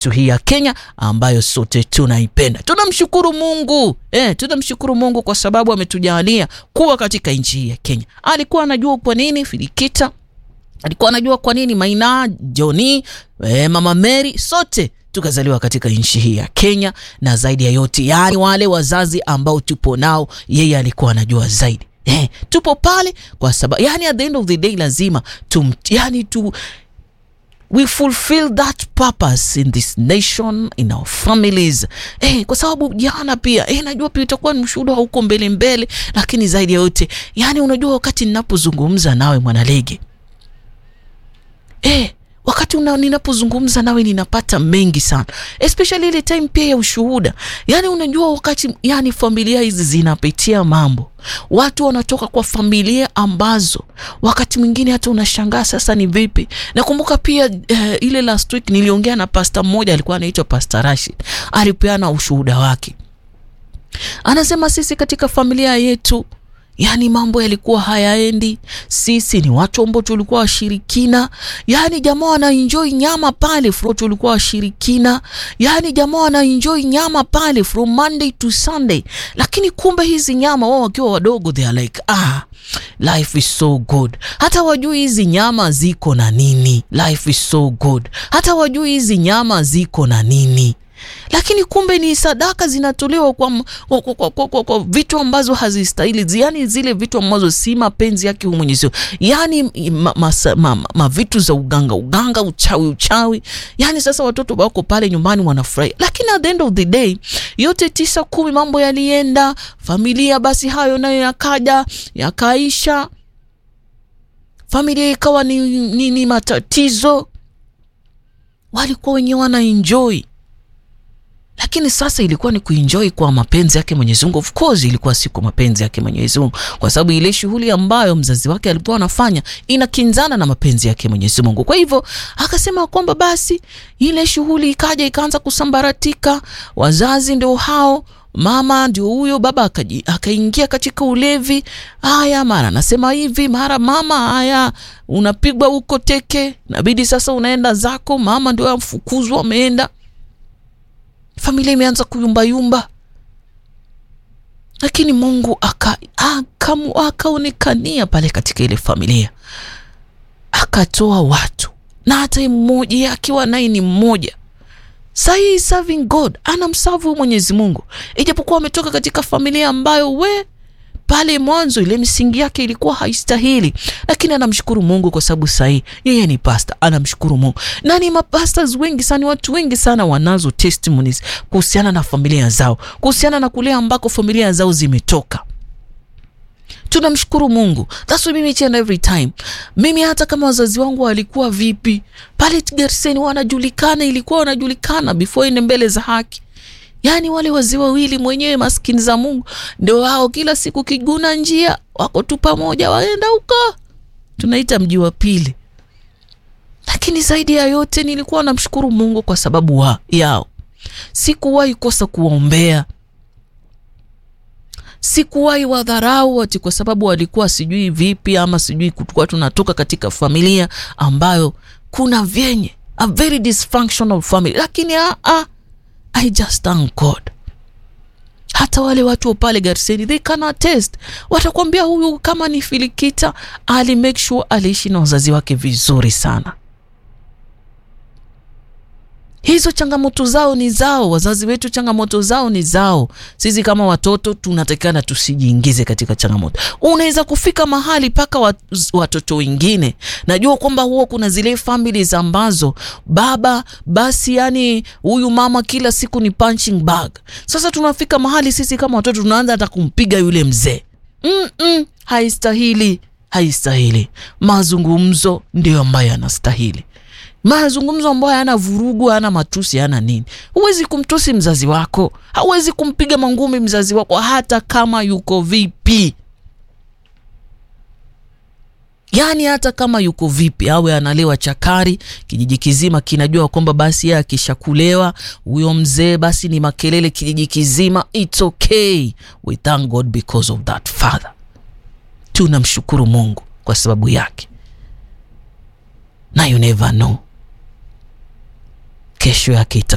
hii ya Kenya ambayo sote tunaipenda. Tunamshukuru Mungu eh, tunamshukuru Mungu kwa sababu ametujalia kuwa katika nchi hii ya Kenya. Alikuwa anajua kwa nini Filikita, alikuwa anajua kwa nini Maina, Joni, eh, Mama Mary, sote tukazaliwa katika nchi hii ya Kenya, na zaidi ya yote, yani wale wazazi ambao tupo nao, yeye alikuwa anajua zaidi. Eh, tupo pale kwa sababu yani, at the end of the day lazima tum, yani tu we fulfill that purpose in this nation in our families eh, kwa sababu jana pia eh, najua pia itakuwa ni mshuhuda huko mbele mbele, lakini zaidi ya yote yani, unajua wakati ninapozungumza nawe mwanalege eh, wakati una, ninapozungumza nawe ninapata mengi sana, especially ile time pia ya ushuhuda. Yani unajua wakati yani familia hizi zinapitia mambo, watu wanatoka kwa familia ambazo wakati mwingine hata unashangaa sasa ni vipi. Nakumbuka pia eh, ile last week niliongea na pasta mmoja alikuwa anaitwa Pastor Rashid, alipeana ushuhuda wake, anasema sisi katika familia yetu yaani mambo yalikuwa hayaendi. Sisi ni watu ambao tulikuwa washirikina, yaani jamaa wanaenjoy nyama pale from tulikuwa washirikina, yaani jamaa wanaenjoy nyama pale from Monday to Sunday, lakini kumbe hizi nyama wao wakiwa wadogo they are like ah, life is so good. Hata wajui hizi nyama ziko na nini, life is so good. Hata wajui hizi nyama ziko na nini lakini kumbe ni sadaka zinatolewa kwa, kwa, kwa, kwa, kwa, kwa vitu ambazo hazistahili, yani zile vitu ambazo si mapenzi yake huyu Mwenyezi Mungu, yani ma, ma, ma, ma, ma vitu za uganga uganga, uchawi uchawi. Yani sasa watoto wako pale nyumbani wanafurahi, lakini at the end of the day yote tisa kumi mambo yalienda familia, basi hayo nayo yakaja yakaisha, familia ikawa ni, ni, ni matatizo, walikuwa wenyewe wana enjoy lakini sasa ilikuwa ni kuenjoy kwa mapenzi yake Mwenyezi Mungu. Of course ilikuwa si kwa mapenzi yake Mwenyezi Mungu, kwa sababu ile shughuli ambayo mzazi wake alikuwa anafanya inakinzana na mapenzi yake Mwenyezi Mungu. Kwa hivyo akasema kwamba basi ile shughuli ikaja ikaanza kusambaratika, wazazi ndio hao mama ndio huyo, baba akaingia katika ulevi. Haya, mara anasema hivi, mara mama, haya unapigwa huko teke, inabidi sasa unaenda zako. Mama ndio amfukuzwa, ameenda familia imeanza kuyumbayumba, lakini Mungu akaonekania aka pale katika ile familia, akatoa watu na hata mmoja akiwa naye ni mmoja sahii serving God, anamsavu Mwenyezi Mungu, ijapokuwa ametoka katika familia ambayo we pale mwanzo ile misingi yake ilikuwa haistahili, lakini anamshukuru Mungu kwa sababu sahii yeye ni pasta, anamshukuru Mungu. Na ni mapastas wengi sana, watu wengi sana wanazo testimonies kuhusiana na familia zao, kuhusiana na kule ambako familia zao zimetoka. Tunamshukuru Mungu. That's why mimi each and every time, mimi hata kama wazazi wangu walikuwa vipi pale Garseni, wanajulikana, ilikuwa wanajulikana before ende mbele za haki Yaani wale wazee wawili mwenyewe maskini za Mungu ndio wao, kila siku kiguna njia wako tu pamoja, waenda huko tunaita mji wa pili. Lakini zaidi ya yote nilikuwa namshukuru Mungu kwa sababu wa yao, sikuwahi kosa kuwaombea, sikuwahi wadharau ati kwa sababu walikuwa sijui vipi ama sijui kutukua tunatoka katika familia ambayo kuna vyenye a very dysfunctional family, lakini a, a, I just thank God. Hata wale watu wa pale Garseni they can attest, watakwambia huyu kama ni Filikita ali make sure aliishi na wazazi wake vizuri sana. Hizo changamoto zao ni zao, wazazi wetu changamoto zao ni zao. Sisi kama watoto tunatakikana tusijiingize katika changamoto. Unaweza kufika mahali mpaka watoto wengine, najua kwamba huwa kuna zile families ambazo baba basi, yani huyu mama kila siku ni punching bag. Sasa tunafika mahali sisi kama watoto tunaanza hata kumpiga yule mzee. mm -mm, haistahili, haistahili. Mazungumzo ndio ambayo yanastahili mazungumzo ambayo hayana vurugu, hayana matusi, hayana nini. Huwezi kumtusi mzazi wako, hauwezi kumpiga mangumi mzazi wako, hata kama yuko vipi. Yaani hata kama yuko vipi, awe analewa chakari, kijiji kizima kinajua kwamba basi yeye akishakulewa huyo mzee basi ni makelele kijiji kizima. It's okay, we thank God because of that father. Tunamshukuru Mungu kwa sababu yake, na you never know kesho yake